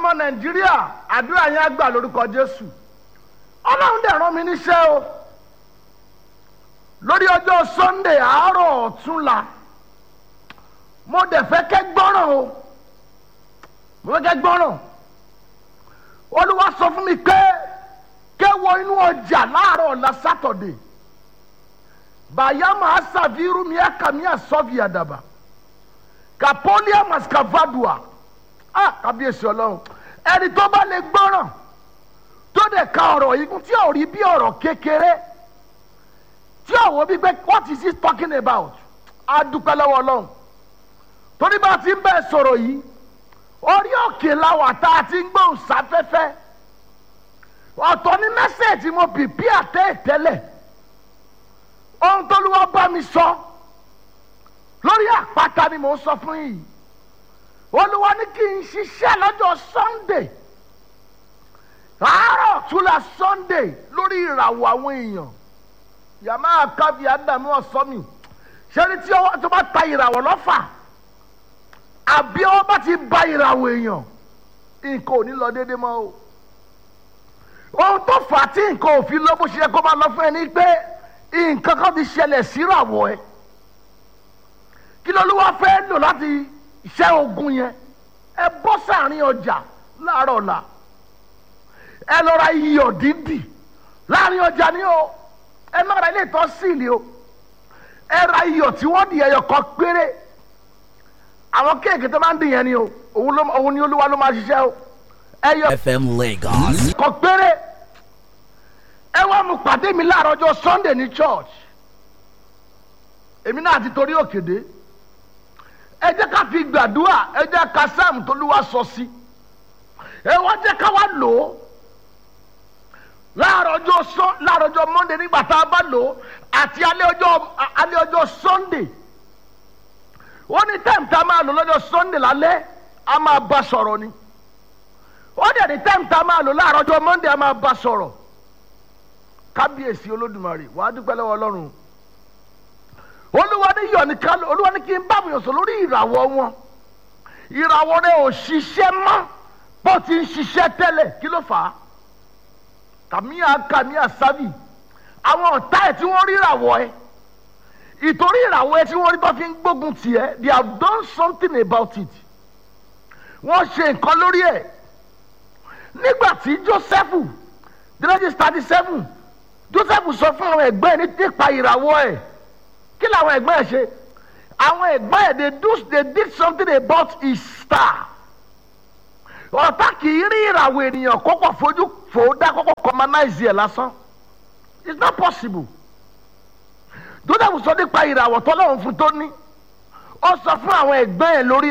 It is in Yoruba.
ọmọ nàìjíríà àdúrà yẹn á gbà lórúkọ jésù ọlọ́run dẹ̀ rán mi níṣẹ́ o lórí ọjọ́ sunday àárọ̀ ọ̀túnla mo dẹ̀ fẹ́ kẹ́ gbọ́ràn o mo fẹ́ kẹ́ gbọ́ràn olúwa sọ fún mi pé kẹwọ inú ọjà láàárọ̀ ọ̀la sátọ̀dẹ̀ bayama asaviru mi akami asọ́fi àdàbà kapolia mascavadua ah kábíyèsí ọlọ́run ẹni tó bá lè gbọ́ràn tó dẹ̀ ka ọ̀rọ̀ yìí tí ò rí bí ọ̀rọ̀ kékeré tí ò wọ́n bí pé what is he talking about á dúpẹ́ lọ́wọ́ ọlọ́run torí bá a ti ń bẹ́ẹ̀ sọ̀rọ̀ yìí orí òkè làwà tá a ti ń gbóhùn sáfẹ́fẹ́ ọ̀tọ̀ ní mẹ́sẹ̀ẹ̀tì mo bìbí àtẹ́ ìtẹ́lẹ̀ ohun tó lù wá bá mi sọ lórí àpáta ni mò ń sọ fún yìí olúwa ní kí n ṣiṣẹ́ lọ́jọ́ sunday àárọ̀ túlà sunday lórí ìràwọ̀ àwọn èèyàn yàmá àkàbí àdàmú ọ̀sọ́mì ṣẹ́ni tí ọwọ́ tó bá ta ìràwọ̀ lọ́fà àbí ọwọ́ bá ti ba ìràwọ̀ èèyàn nǹkan ò ní lọ déédéé mọ́ o ohun tó fà á tí nǹkan ò fi lọ bó ṣe yẹ kó máa lọ fún ẹ ní pé nǹkan kan ti ṣẹlẹ̀ síràwọ̀ ẹ kí lolúwa fẹ́ lò láti ṣẹ́ ogun yẹn ẹ bọ́ sáàrin ọjà láàárọ̀ ọ̀la ẹ lọ ra iyọ̀ dídì láàrin ọjà ni o ẹ má ra ilé ìtọ́ síìlì o ẹ ra iyọ̀ tí wọ́n di ẹyọ kan péré àwọn kéèkì tó máa ń dìyẹn ni o òun ló òun ni olúwa ló máa ṣiṣẹ́ o ẹyọ FM Lagos. kan péré ẹ wá mu pàdé mi láàárọ̀ ọjọ́ sunday ní church èmi náà ti torí òkèdè ẹ jẹ́ ká fi gbàdúrà ẹ jẹ́ ká sáàmù tó lúwa sọ sí ẹ wá jẹ́ ká wá lò ó láàárọ̀ ọjọ́ sọ láàárọ̀ ọjọ́ monday nígbà tá a bá lò ó àti alẹ́ ọjọ́ alẹ́ ọjọ́ sunday ó ní time tá a máa lò lọ́jọ́ sunday lálẹ́ a máa bá sọ̀rọ̀ ni ó dẹ̀ ní time tá a máa lò láàárọ̀ ọjọ́ monday a máa bá sọ̀rọ̀ kábíyèsí olódùmarè wàá dúpẹ́ lọ́wọ́ ọlọ́run olúwa ní yọ̀ ní kálọ̀ olúwa ní kí n bá mi yàn sọ lórí ìràwọ̀ wọn ìràwọ̀ rẹ ò ṣiṣẹ́ mọ́ bó ti ń ṣiṣẹ́ tẹ́lẹ̀ kí ló fà á kàmíà kàmíà sábì àwọn ọ̀tá ẹ̀ tí wọ́n rí ìràwọ̀ ẹ̀ ìtorí ìràwọ̀ ẹ̀ tí wọ́n rí tó fi ń gbógun tiẹ̀ they have done something about it wọ́n ṣe nǹkan lórí ẹ̀ nígbà tí joseph genesis thirty seven joseph sọ fún àwọn ẹ̀gbọ́n ẹ̀ nípa ìràwọ̀ ẹ̀ kí làwọn ẹ̀gbọ́n ẹ̀ ṣe àwọn ẹ̀gbọ́n ẹ̀ they do they did something about his star ọ̀tá kì í rí ìràwọ̀ ènìyàn kọ́kọ́ fojú fò ó dá kọ́kọ́ commonize ẹ̀ lásán it's not possible joseph sọ nípa ìràwọ̀ tọ́lọ́run fún tó ní ó sọ fún àwọn ẹ̀gbọ́n ẹ̀ lórí